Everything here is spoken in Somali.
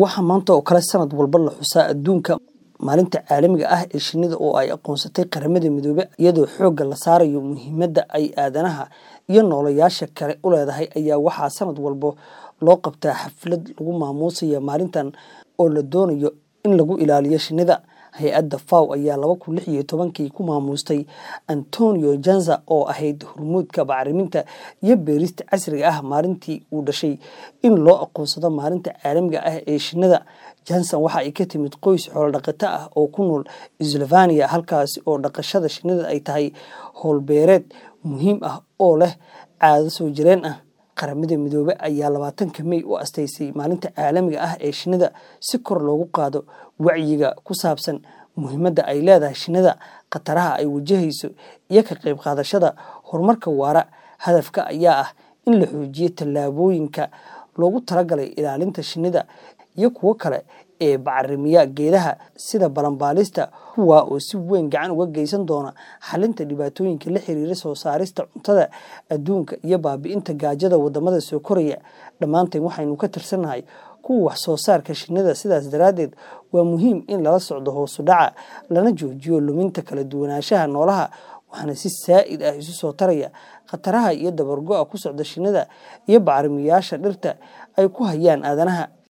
waxaa maanta oo kale sanad walba la xusaa adduunka maalinta caalamiga ah ee shinnida oo ay aqoonsatay qaramada midoobe iyadoo xoogga la saarayo muhiimadda ay aadanaha iyo noolayaasha kale u leedahay ayaa waxaa sanad walba loo qabtaa xaflad lagu maamuusaya maalintan oo la doonayo in lagu ilaaliyo shinnida hay-adda faw ayaa laba kun lix iyo tobankii ku maamuustay antonio janza oo ahayd hormuudka bacriminta iyo beerista casriga ah maalintii uu dhashay in loo aqoonsado maalinta caalamiga ah ee shinnida janson waxa ay ka timid qoys xoolodhaqato ah oo ku nool slovania halkaasi oo dhaqashada shinnida ay tahay howlbeereed muhiim ah oo leh caado soo jireen ah qaramada midoobe ayaa labaatanka mey u astaysay maalinta caalamiga ah ee shinnida si kor loogu qaado wacyiga ku saabsan muhiimadda ay leedahay shinnida khataraha ay wajahayso iyo ka qayb qaadashada horumarka waara hadafka ayaa ah in la xoojiyo tallaabooyinka loogu talagalay ilaalinta shinnida iyo kuwo kale ee bacarimiya geedaha sida balanbaalista kuwaa oo si weyn gacan uga geysan doona xalinta dhibaatooyinka la xiriira soo saarista cuntada adduunka iyo baabi'inta gaajada wadamada soo koraya dhammaanteen waxaynu ka tirsannahay kuwa wax soo saarka shinnida sidaas daraaddeed waa muhiim in lala socdo hoosu dhaca lana joojiyo luminta kala duwanaanshaha noolaha waxaana si saa'id ah isu soo taraya khataraha iyo dabargo-a ku socda shinnida iyo bacarimiyaasha dhirta ay ku hayaan aadanaha